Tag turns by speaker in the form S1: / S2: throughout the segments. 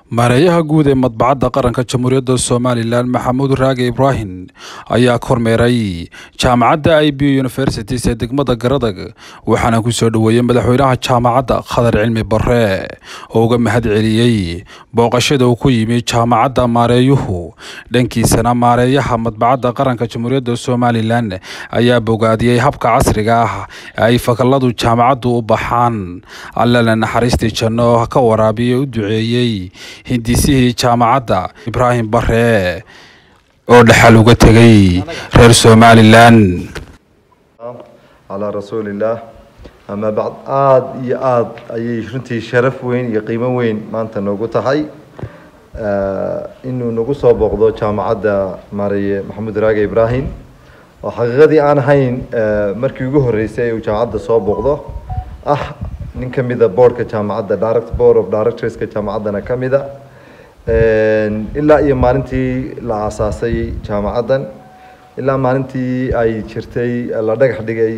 S1: maareeyaha guud ee madbacadda qaranka jamhuuriyadda somalilan maxamuud raage ibraahim ayaa kormeeray jaamacadda i b universities ee degmada garadag waxaana ku soo dhoweeyey madaxweynaha jaamacadda khadar cilmi bare oo uga mahad celiyey booqashada uu ku yimi jaamacadda maareeyuhu dhankiisana maareeyaha madbacadda qaranka jamhuuriyadda somalilan ayaa bogaadiyey habka casriga ah ee ay fakalladu jaamacaddu u baxaan allana naxariistii janno ka waraabiye u duceeyey hindisihii jaamacadda ibraahim bare oo dhexal uga tegay reer somalilan
S2: calaa rasuulillaah amaa bacd aada iyo aada ayay runtii sharaf weyn iyo qiimo weyn maanta noogu tahay inuu nagu soo booqdo jaamacadda maareye maxamuud raage ibraahim oo xaqiiqadii aan ahayn markii ugu horreysay uu jaamacadda soo booqdo ah nin ka mida boardka jaamacadda direct board of directorska jaamacaddana ka mida ilaa iyo maalintii la aasaasay jaamacaddan ilaa maalintii ay jirtay la dhagax dhigay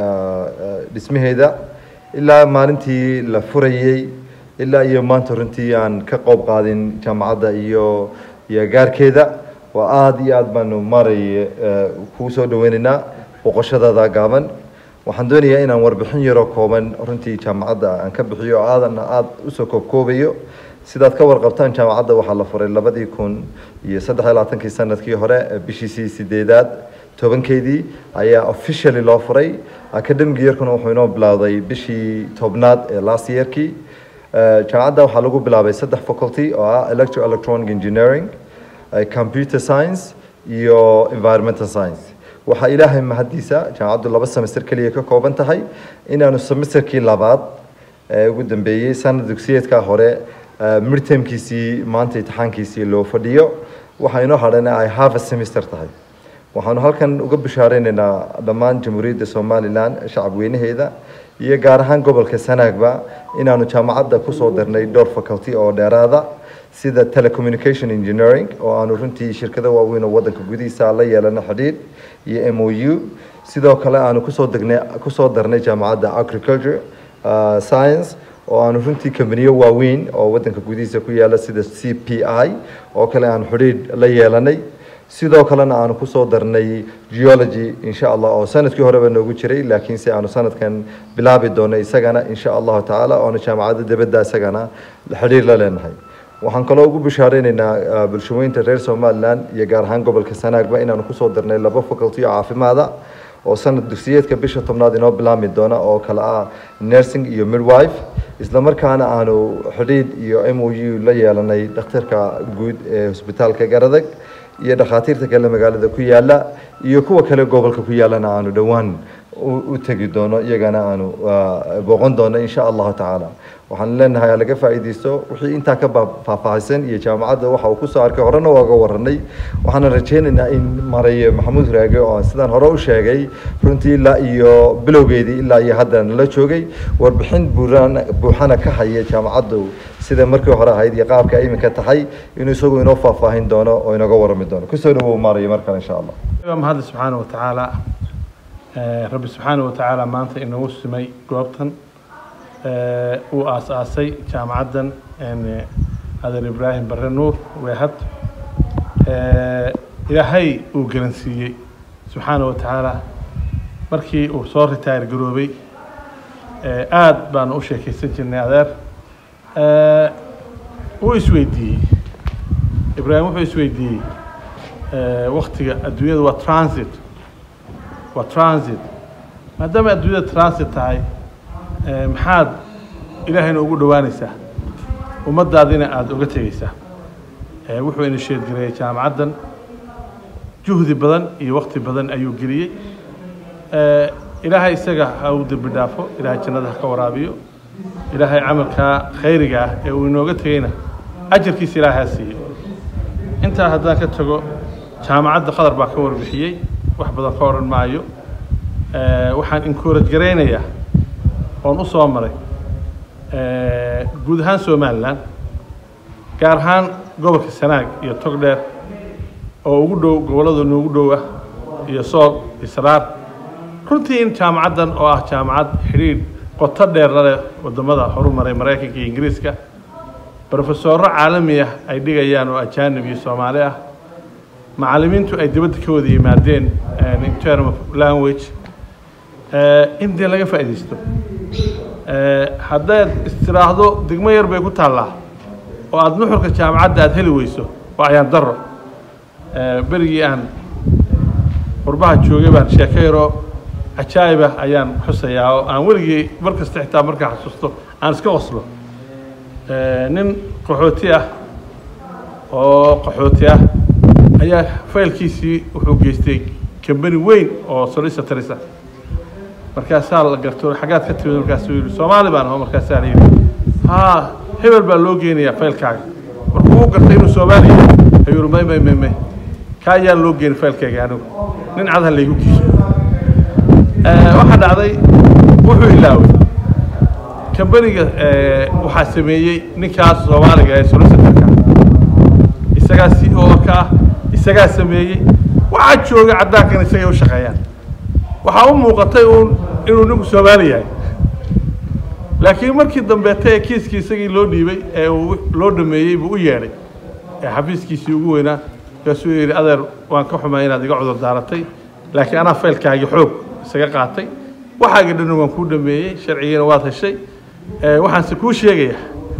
S2: dhismaheeda ilaa maalintii la furayey ilaa iyo maanta runtii aan ka qoob qaadin jaamacadda iyo iyo gaarkeeda waa aada iyo aada baanu maaraya kuu soo dhaweynaynaa boqoshadada gaaban waxaan doonayaa inaan warbixin yaroo kooban runtii jaamacadda aan ka bixiyo oo aadan aada usoo koobkoobayo sidaad ka warqabtaan jaamacadda waxaa la furay labadii kun iyo saddex iyo labaatankii sanadkii hore bishiisii sideedaad tobankeedii ayaa officially loo furay academic yearkuna wuxuu inoo bilowday bishii tobnaad ee last yearkii jaamacadda waxaa lagu bilaabay saddex faculty oo ah electro electronic engineering computer science iyo environmental science waxaa ilaahay mahaddiisa jaamacaddu laba semester keliya ka kooban tahay inaanu semesterkii labaad ee ugu dambeeyey sanad dugsiyeedka hore midtermkiisii maanta imtixaankiisii loo fadhiyo waxaa inoo hadhan ay half a semester tahay waxaanu halkan uga bishaareynayna dhammaan jamhuuriyadda somalilan shacab weynaheeda iyo gaar ahaan gobolka sanaagba inaanu jaamacadda kusoo darnay dhowr faculty oo dheeraada sida telecommunication engineering oo aanu runtii shirkado waaweyn oo waddanka gudihiisa la yeelano xidhiidh iyo m o u sidoo kale aanu kusoo degnay kusoo darnay jaamacadda agriculture science oo aanu runtii kambaniyo waaweyn oo waddanka gudihiisa ku yaala sida c p i oo kale aanu xidhiidh la yeelanay sidoo kalena aanu kusoo darnay geology insha allah oo sanadkii horeba noogu jiray laakiinse aanu sanadkan bilaabi doono isagana insha allahu tacaala oonu jaamacadda dibadda isagana xidhiir la leenahay waxaan kaloo ugu bishaareynayna bulshaweynta reer somalilan iyo gaar ahaan gobolka sanaagba inaanu kusoo darnay laba faculty oo caafimaada oo sanad dugsiyeedka bisha tobnaad inoo bilaami doona oo kale ah nursing iyo midwife isla markaana aanu xidhiidh iyo m o u la yeelanay dhakhtarka guud ee hosbitaalka garadag iyo dhakhaatiirta kale magaalada ku yaala iyo kuwa kale gobolka ku yaalana aanu dhowaan u tegi doono iyagana aanu booqon doono insha allahu tacaala waxaan leenahay laga faa'iidaysto wixii intaa ka faahfaahsan iyo jaamacadda waxa uu kusoo arkay horena waaga waranay waxaana rajaynaynaa in maraye maxamuud raage oo sidaan hore u sheegay runtii ilaa iyo bilowgeedii ilaa iyo hadda nala joogay warbixin buuran buuxana ka haya jaamacaddu sida markii hore ahayd iyo qaabka iminka tahay inuu isagu inoo faahfaahin doono oo inooga warami doono kusoo dhawow maaraya mar kale insha allah
S3: mahadle subxaana watacaala rabbi subxaana watacaala maanta inagu simay goobtan uu aas-aasay jaamacaddan adeer ibraahim bare nuur weehad ilaahay uu garansiiyey subxaana wa tacaala markii uu soo ritaayr garoobay aada baanu u sheekaysan jirnay adeer wuu isweydiiyey ibraahim wuxuu isweydiiyey waktiga adduunyada waa transit waa transit maadaama adduunyada transit tahay maxaad ilaahayna ugu dhowaanaysaa ummaddaadina aada uga tegeysaa wuxuu ina sheedgareeyey jaamacaddan juhdi badan iyo wakti badan ayuu geliyey ilaahay isaga ha u dembi dhaafo ilaahay jannada ha ka waraabiyo ilaahay camalkaa khayriga ah ee uu inooga tegeyna ajarkiisa ilaahay ha siiyo intaa haddaan ka tago jaamacadda qadar baa ka warbixiyey wax badan ka odhan maayo waxaan encourage garaynayaa oon u soo maray guud ahaan somalilan gaar ahaan gobolka sanaag iyo togdheer oo ugu dhow gobollada noogu dhow ah iyo sool iyo saraar runtii in jaamacaddan oo ah jaamacad xidhiidh qoto dheer la leh waddamada horumaray maraykanka iyo ingiriiska brofesorro caalami ah ay dhigayaan oo ajaanib iyo soomaali ah macallimiintu ay dibadda ka wada yimaadeen in term of language in dee laga faa'iidaysto haddaad istiraahdo degmo yar bay ku taallaa oo aada nuxurka jaamacadda aada heli weyso waa ayaan daro berigii aan qurbaha joogay baan sheeko yaroo cajaa'ibah ayaan xusayaa oo aan weligii mar kasta xitaa markaa xasuusto aan iska qoslo nin qaxooti ah oo qaxooti ah ayaa faylkiisii wuxuu geystay kambani weyn oo solicitorisa markaasaa la garto xaggaad ka timid markaasuu yidhi soomaali baan aho markaasaa la yidhi haa hebel baa loo geenayaa faylkaaga markuu u gartay inuu soomaali yahay ayuu yidhi may may may may ka ayaan loo geeni faylkayga anigu nin cadha laygu geeyo waxaa dhacday wuxuu ilaaway kambaniga waxaa sameeyey ninkaas soomaaliga ee solicitorka isagaa c o ka ah isagaa sameeyey waxaa jooga caddaankan isagay u shaqeeyaan waxaa u muuqatay uun inuu ninku soomaali yahay laakiin markii dambeeta ee kiiskii isagii loo dhiibay ee uu loo dhameeyey buu u yeedhay ee xafiiskiisii ugu weynaa markaasuu yidhi adeer waan ka xumay inaad iga cudur daaratay laakiin anaa faylkaagii xoog isaga qaatay waxaagii dhan waan kuu dhameeyey sharcigiina waad heshay waxaanse kuu sheegayaa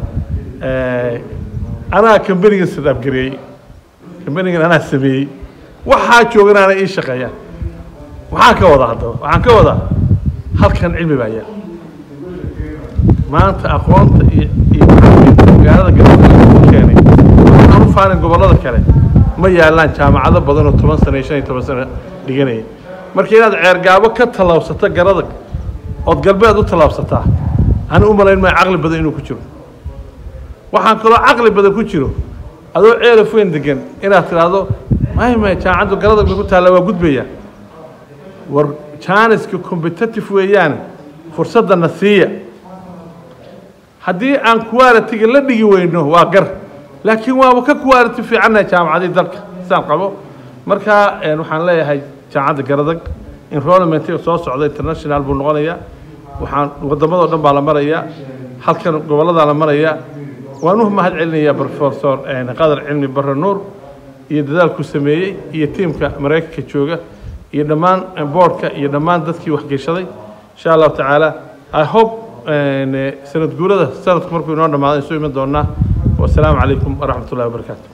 S3: anaa kambanigan sadaabgareeyey kambanigan anaa sameeyey waxaa joogan aanay ii shaqeeyaan waxaan ka wadaa haddaba waxaan ka wadaa halkan cilmi baa yaal maanta aqoonta iyo iyo magaalada galmudug ku keenay aan u faanin gobollada kale ma yaalaan jaamacado badan oo toban sano iyo shan iyo toban sano dhiganaya marka inaad ceergaabo ka tallaabsato garadag ood galbeed u tallaabsataa ani u malayn maayo caqli badan inuu ku jiro waxaan kaloo caqli badan ku jiro adoo ceelaf weyn degan inaad tidhaahdo may may jaamacaddu garadag bay ku taallaa waa gudbaya war jaaniska competitive weeyaan fursadana siiya haddii aan quality-ga la dhigi weyno waa gar laakiin waaba ka quality fiicannahay jaamacadii dalka sidaan qabo marka waxaan leeyahay jaamacadda garadag enrollmentiga soo socda international buu noqonayaa waxaan waddamadoo dhan baa la marayaa halkan gobolladaa la marayaa waan u mahad celinayaa professor qadar cilmi barre nuur iyo dadaalkuu sameeyey iyo tiimka maraykanka jooga iyo dhammaan boardka iyo dhammaan dadkii waxgeshaday insha allahu tacaala i hope sanad guurada sanadku markuu inoo dhamaado isu iman doonaa wasalaamu calaykum waraxmat ullahi wabarakaatu